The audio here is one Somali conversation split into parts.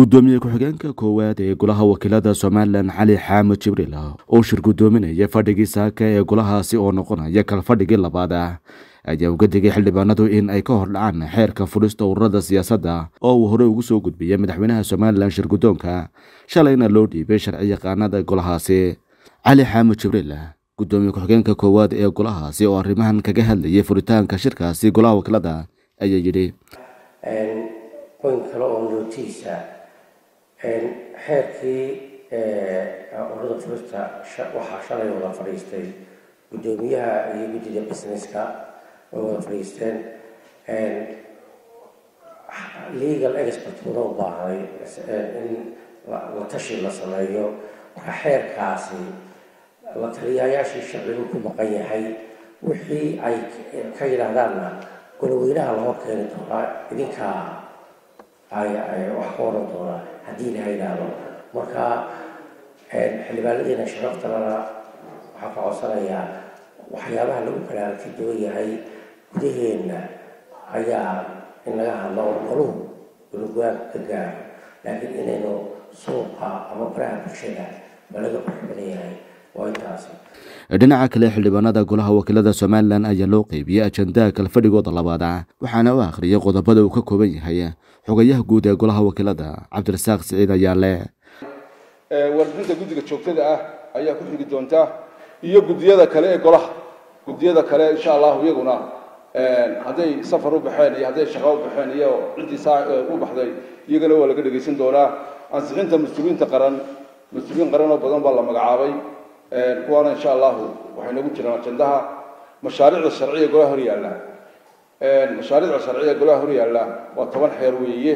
gudoomiye ku-xigeenka koowaad ee golaha wakiilada somalilan cali xaamud jibriil oo shir gudoominaya fadhigii saaka ee golahaasi oo noqonaya kalfadhigii labaad ah ayaa uga digay xildhibaanadu in ay ka hordhacaan xeerka fudhista ururada siyaasadda oo uu horey ugu soo gudbiyey madaxweynaha somalilan shir guddoonka shalayna loo dhiibay sharci yaqaanada golahaasi cali xaamud jibriil gudoomiye ku-xigeenka koowaad ee golahaasi oo arrimahan kaga hadlayay furitaanka shirkaasi golaha wakiilada ayaa yidhi point kale oo nootiisa xeerkii ururada furista waxaa shalay wada fadhiistay guddoomiyaha iyo guddida businesska way wada fadhiisteen legal expert una u baahnay in la tashi la sameeyo marka xeerkaasi la taliyayaashii sharcigu ku maqan yahay wixii ay ka yidhaahdaanna goloweynaha loo keeni doonaa idinkaa wax ka oran doonaa haddii la yidhaahdo marka xildhibaanadiina sharaftalana waxaa ka codsanayaa waxyaabaha lagu kala aragti duwan yahay gudaheenna ayaa in laga hadlo qoluhu ulugaan ka gaaro laakiin inaynu suuqa ama baraha bulshada ma laga baxbadan yahay waa intaasi dhinaca kale xildhibaanada golaha wakiilada somalilan ayaa loo qeybiyey ajandaha kalfadhigooda labaad waxaana u akhriyay qodobada uu ka kooban yahay xogayaha guud ee golaha wakiilada cabdirasaaq siciid ayaale warbixinta guddiga joogtada ah ayaa ku xigi doonta iyo guddiyada kale ee golaha guddiyada kale insha allahu iyaguna hadday safar u baxeen iyo hadday shaqo u baxeen iyo ciddii saa u baxday iyagana waa laga dhegaysan doonaa ansixinta mas-uuliyiinta qaran mas-uuliyiin qaran oo badan baa la magacaabay kuwaana insha allahu waxay nagu jiraan ajandaha mashaariicda sharciga golaha hor yaalla mashaariicda sharciga golaha hor yaalla waa toban xeer weeye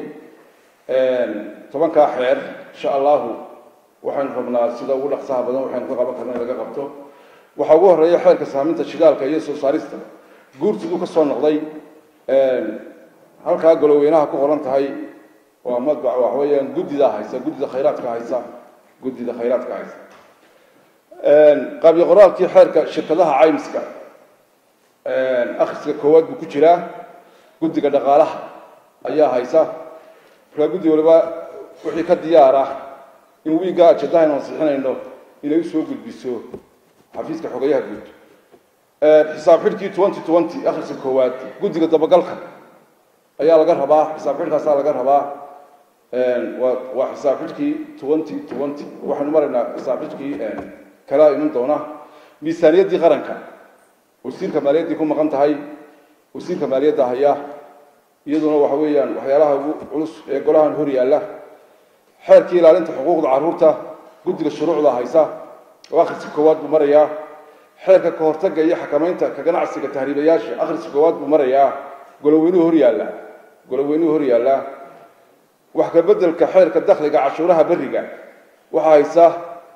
tobankaa xeer insha allahu waxaynu rabnaa sida ugu dhaqsaha badan waxaynu ka qaban karna in laga qabto waxaa ugu horeeya xeerka saaminta shidaalka iyo soo saarista guurtiduu ka soo noqday halkaa goloweynaha ku qoran tahay waa madbac waxa weeyaan guddida haysa guddida khayraadka haysa guddida khayraadka haysa qaabyo qoraalkii xeerka shirkadaha caymiska akhriska koowaad buu ku jiraa guddiga dhaqaalaha ayaa haysa markaa guddi waliba wixii ka diyaar ah in wiigga ajandaha inu ansixinayno inay usoo gudbiso xafiiska xogayaha guud xisaab xidhkii twenty twenty akhriska koowaad guddiga dabagalka ayaa laga rabaa xisaab xidhkaasaa laga rabaa waa waa xisaab xidhkii twenty twenty waxaynu maraynaa xisaab xidhkii kalaa iman doona miisaaniyaddii qaranka wasiirka maaliyaddii ku maqan tahay wasiirka maaliyadda haya iyaduna waxa weeyaan waxyaalaha ugu culus ee golahan hor yaalla xeerkii ilaalinta xuquuqda carruurta guddiga shuruucda haysa oo akhriska koowaad buu marayaa xeerka ka hortagga iyo xakamaynta ka ganacsiga tahriibayaasha akhriska koowaad buu marayaa goloweynuhu hor yaalla goloweynuhu hor yaalla wax ka beddelka xeerka dakhliga cashuuraha berriga waxaa haysa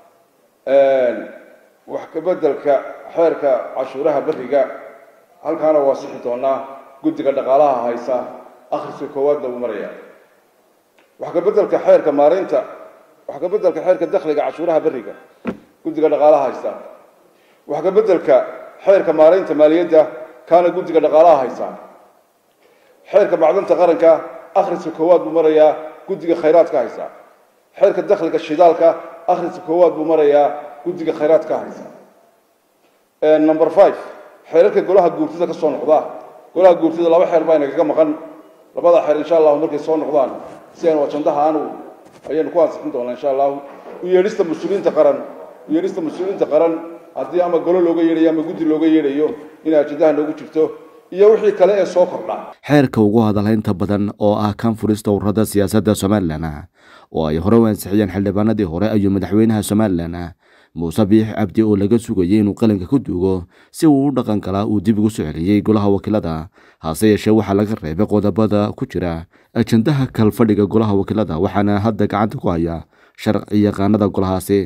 wax ka beddelka xeerka cashuuraha berriga halkaana waa sixi doonaa guddiga dhaqaalaha haysa akhriska koowaadna buu marayaa wax ka beddelka xeerka maareynta wax ka beddelka xeerka dakhliga cashuuraha berriga guddiga dhaqaalaha haysa wax ka beddelka xeerka maareynta maaliyadda kaana guddiga dhaqaalaha haysa xeerka macdanta qaranka akhriska koowaad buu marayaa guddiga khayraadka haysa xeerka dakhliga shidaalka akhriska koowaad buu marayaa guddiga khayraadka haysa number five xeerarka golaha guurtida ka soo noqda golaha guurtida laba xeer baa inagaga maqan labada xeer insha allahu markay soo noqdaan si aynu ajandaha aanu ayaynu ku ansixin doonaa insha allahu u yeedhista mas-uuliyiinta qaran u yeedhista mas-uuliyiinta qaran haddii ama golo looga yeedhayo ama guddi looga yeedhayo inay ajandaha noogu jirto iyo wixii kale ee soo kordha xeerka ugu hadalhaynta badan oo ah kan furista ururada siyaasadda somalilan oo ay hore u ansixiyeen xildhibaanadii hore ayuu madaxweynaha somalilan muuse biix cabdi oo laga sugayay inuu qalinka ku duugo si uu u dhaqan galaa uu dib ugu soo celiyey golaha wakiilada hase yeeshee waxaa laga reebay qodobada ku jira ajandaha kalfadhiga golaha wakiilada waxaana hadda gacanta ku haya sharci yaqaanada golahaasi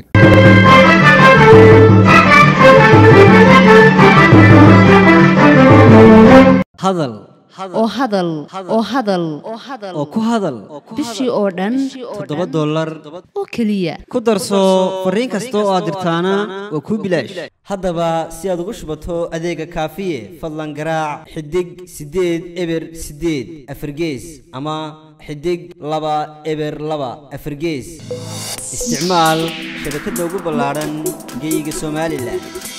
hadal oo hadal oo hadal oo ku hadal bishii oo dhan toddoba dollar oo keliya ku darso fariin kasta oo aad dirtaana waa kuu bilaash haddaba si aad ugu shubato adeega kaafiye fadlan garaac xidig siddeed eber siddeed afargees ama xidig laba eber laba afargees isticmaal shabakadda ugu ballaadhan geyga somalilan